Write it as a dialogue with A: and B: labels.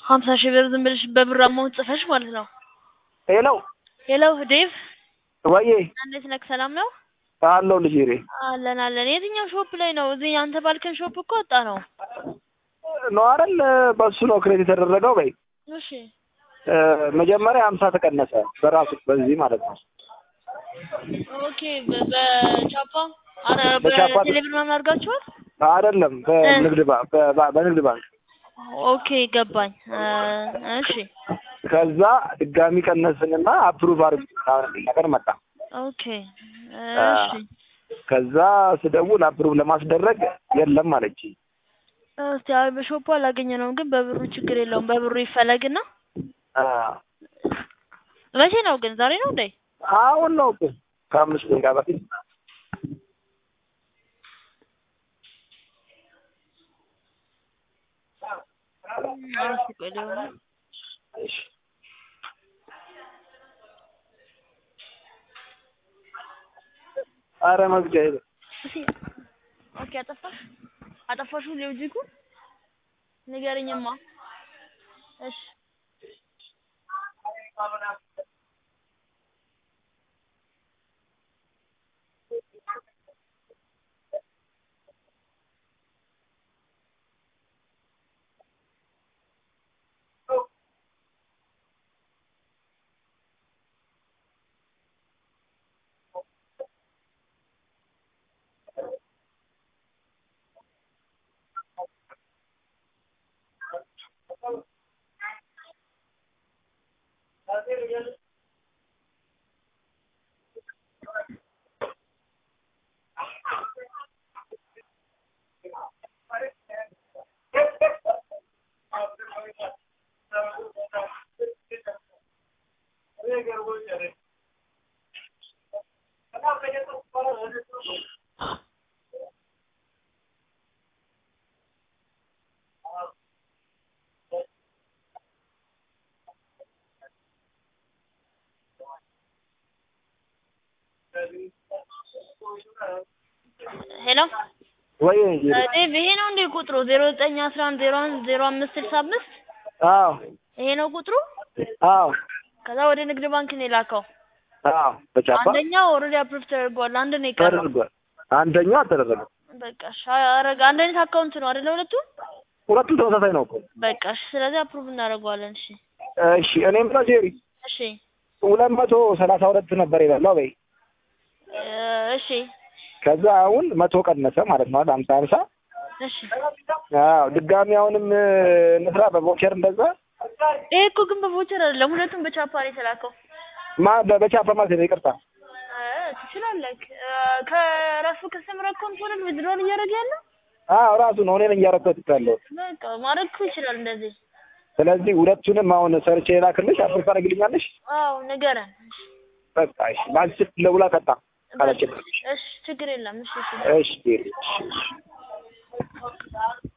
A: ሀምሳ ሺህ ብር ዝም ብለሽ በብር አማውንት ጽፈሽ ማለት ነው።
B: ሄሎ
A: ሄሎ ዴቭ
B: ወዬ
A: እንዴት ነህ? ሰላም ነው?
B: አለው ልጅ ሬ
A: አለን አለን። የትኛው ሾፕ ላይ ነው? እዚህ አንተ ባልከን ሾፕ እኮ ወጣ ነው።
B: ነው አይደል? በሱ ነው ክሬት የተደረገው። በይ
A: እሺ
B: እ፣ መጀመሪያ ሀምሳ ተቀነሰ በራሱ በዚህ ማለት ነው።
A: ኦኬ። በ- በቻፓ አረ
B: በቻፓ-
A: በቴሌብር ምናምን አድርጋችኋል?
B: አይደለም በንግድ ባንክ በ- በንግድ ባንክ
A: ኦኬ ገባኝ። እ፣ እሺ
B: ከዛ ድጋሚ ቀነስንና አፕሩቭ አድርግ ነገር መጣ።
A: ኦኬ እሺ
B: ከዛ ስደውል አፕሩቭ ለማስደረግ የለም አለች።
A: እስቲ አይ በሾፑ አላገኘነውም፣ ግን በብሩ ችግር የለውም። በብሩ ይፈለግና መቼ ነው ግን? ዛሬ ነው እንዴ?
B: አሁን ነው እኮ ከአምስት ደቂቃ በፊት
A: እስቲ ቆይ ደግሞ
B: እሺ። አረ መግጃ ሄደ
A: እስቲ ኦኬ። አጠፋሽ አጠፋሹ ሎጂኩ ንገረኝማ። እሺ ሄሎ
B: ወይ
A: ዴቭ ይሄ ነው እንዴ ቁጥሩ? ዜሮ ዘጠኝ አስራ አንድ ዜሮ አንድ ዜሮ አምስት ስልሳ አምስት
B: አዎ
A: ይሄ ነው ቁጥሩ?
B: አዎ
A: ከዛ ወደ ንግድ ባንክ ነው የላከው።
B: አዎ በቻፓ
A: አንደኛው ኦልሬዲ አፕሩቭ ተደርጓል። አንድ ነው የቀረው።
B: ተደርጓል። አንደኛው አልተደረገም።
A: በቃ እሺ አረጋ አንድ አይነት አካውንት ነው አይደለ? ሁለቱም
B: ሁለቱም ተመሳሳይ ነው እኮ።
A: በቃ እሺ። ስለዚህ አፕሩቭ እናደርገዋለን። እሺ
B: እሺ እኔም ብለው ጄሪ
A: እሺ
B: ሁለት መቶ ሰላሳ ሁለት ነበር የበላው በይ።
A: እ፣ እሺ
B: ከዛ አሁን መቶ ቀነሰ ማለት ነው አይደል? ሀምሳ ሀምሳ
A: እሺ።
B: አዎ ድጋሚ አሁንም እ፣ እንስራ በቮቸር እንደዛ
A: ይሄ እኮ ግን በቮቸር አይደለም፣ ሁለቱም በቻፓ ነው የተላከው።
B: ማ በ- በቻፓ ማለት ነው። ይቅርታ
A: እ፣ ትችላለህ። እ፣ ከራሱ ከስተመር አካውንት ሆነ ዊዝድሮል እያደረገ ያለው
B: አዎ ራሱ ነው። እኔ ነኝ እያረኩት ያለው።
A: በቃ ማድረግ እኮ ይችላል እንደዚህ።
B: ስለዚህ ሁለቱንም አሁን ሰርቼ ላክልሽ፣ አፕሮቭ ታደርግልኛለሽ?
A: አዎ ንገረን።
B: በቃ እሺ። ባንክ ስልክ ደውላ ቀጣ ካለችልሽ።
A: እሺ ችግር የለም። እሺ እሺ
B: እሺ ጄሪ እሺ እሺ